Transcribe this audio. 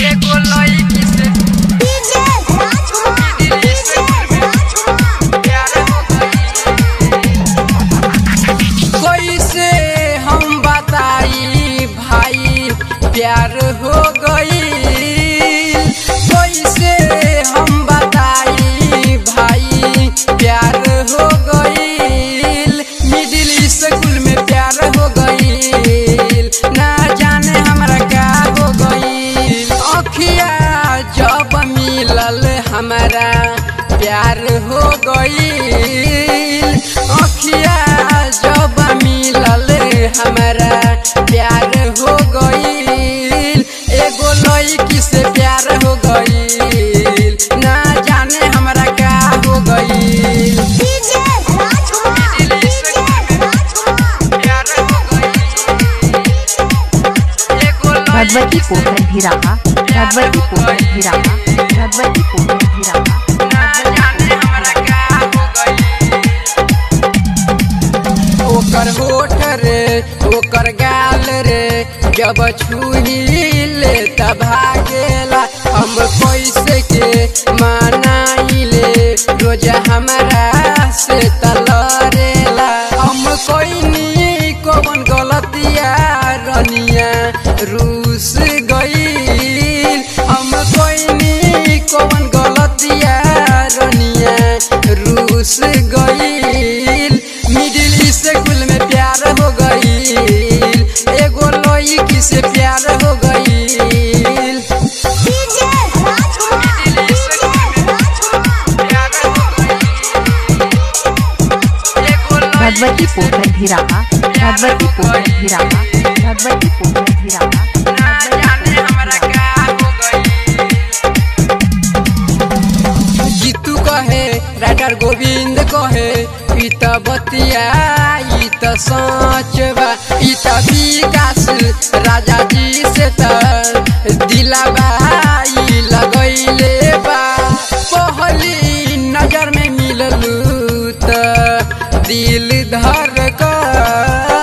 एगो लईकी से डीजे राजकुमार डीजे राजकुमार प्यार हो गई कैसे हम बताई भाई प्यार हो गई कैसे हम बताई भाई प्यार हो गई मिडिल स्कूल में प्यार हो गई ना जाने हमरा का हो गई अखिया जब मिलल हमारा प्यार हो गई अखिया जब मिलल हमारा प्यार हो गई एगो लड़की से प्यार हो गई ना जाने हमरा का हो गई डीजे राजकुमार डीजे राजकुमार प्यार हो गई एगो भगवती पोखर भिराहा भगवती पोखर भिराहा भगवती पोखर भिराहा ना जाने हमरा का हो गई ओकर होठ रे ओकर गाल रे जब छुही ले तब भागेला हम कैसे के मनाइले रोज हमरा से तलरेला हम कोई कौन गलतिया रनिया रूस गई हम कोई कौन गलतिया रनिया रूस गई मिडिल स्कूल में प्यार हो गई एगो लड़की से प्यार हो गई डीजे राजकुमार डीजे राजकुमार भगवती पोखर भिराहा भगवती पोखर भिराहा भगवती पोखर भिराहा जीतू कहे राइटर गोविंद कहे ई त बतिया ई त सच बा ई त विकास राजा जी से त दिलाबा ई लगैले बा पहली नजर में मिललू त दिल धर कर